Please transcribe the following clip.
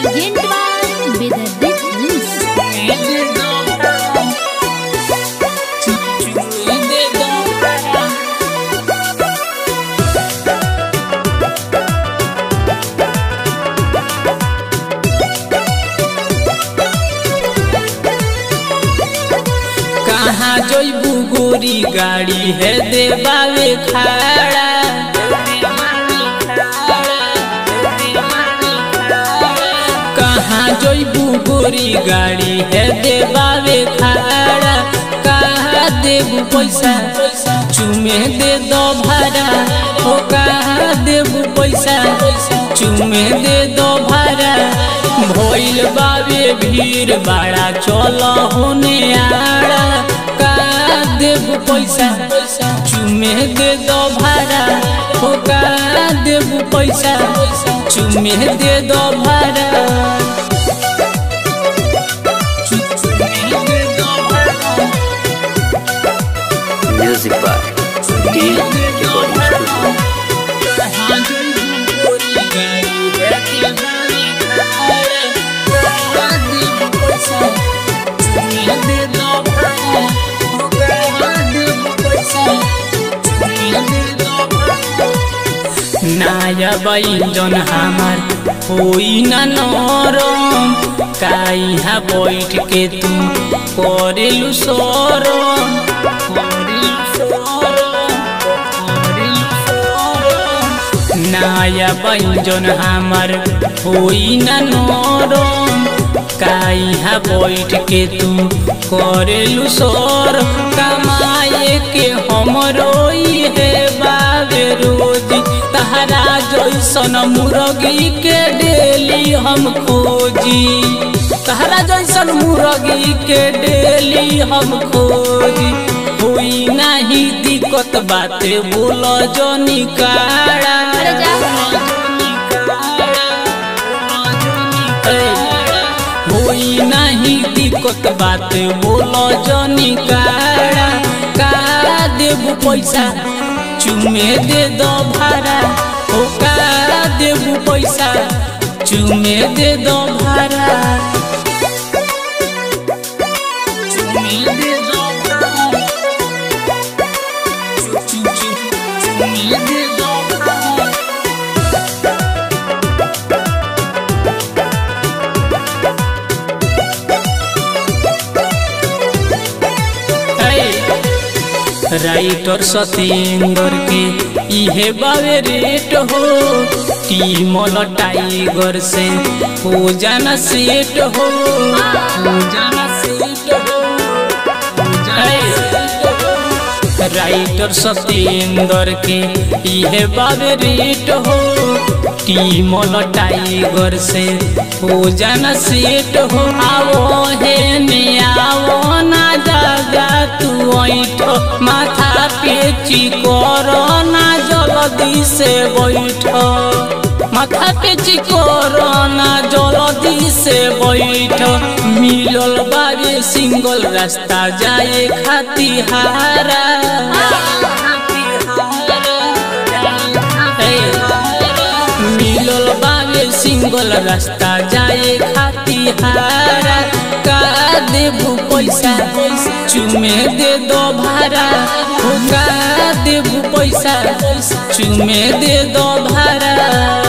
Presented by Vedadit News. कहाँ जइबू गोरी गाड़ी है देबावे खाड़ा कहाँ जइबू गोरी गाड़ी है देबावे खाड़ा कहाँ देबू पैसा चुमे दे दो भाड़ा हो कहाँ देबू पैसा चुमे दे दो भाड़ा भइल बावे भीड़ बाड़ा चल होने आड़ा का देबू पैसा चुमे दे दो भाड़ा हो का देबू पैसा चुमे दे दो भाड़ा Music by D Recording Studio. नाया जन हमार होई ना नरम काइहा बैठ के तू करेलु सरम करेलु सरम, करेलु सरम। नाया जन हमार होई ना नरम काइहा बैठ के तू करेलु सर कमाए के हमरो है बाबे रोजी तहरा जैसन मुर्गी के डेली हम खोजी तहरा जैसन मुर्गी के डेली हम खोजी हुई नहीं दिक्कत बाते बोल जनी काड़ा होई नहीं दिक्कत बात बोलो जनी काड़ा का देबू पैसा चुमे दे दो भाड़ा हो का देबू पैसा चुमे दे दो भाड़ा चुमे दे दो भाड़ा चु- चु- चु- चुमे दे दो भाड़ा राइटर सतेंद्र के इहे बावे रेट हो टीमल टाइगर से हो जाना सेट हो हो जाना सेट हो हो जाना सेट हो। राइटर सतेंद्र के इहे बावे रेट हो टीमल टाइगर से हो जाना सेट हो आओ हे ने आओ ना जागा तू ऐठ माथा पे चिकोर ना जल्दी से बैठ माथा पे चिकोर ना जल्दी से बैठ मिलल बाबे सिंगल रास्ता जाए खातिहारा मिलल बाबे सिंगल रास्ता जाए खातिहारा का देबू पैसा चुमे दे दो भाड़ा हो का देबू पैसा चुमे दे दो भाड़ा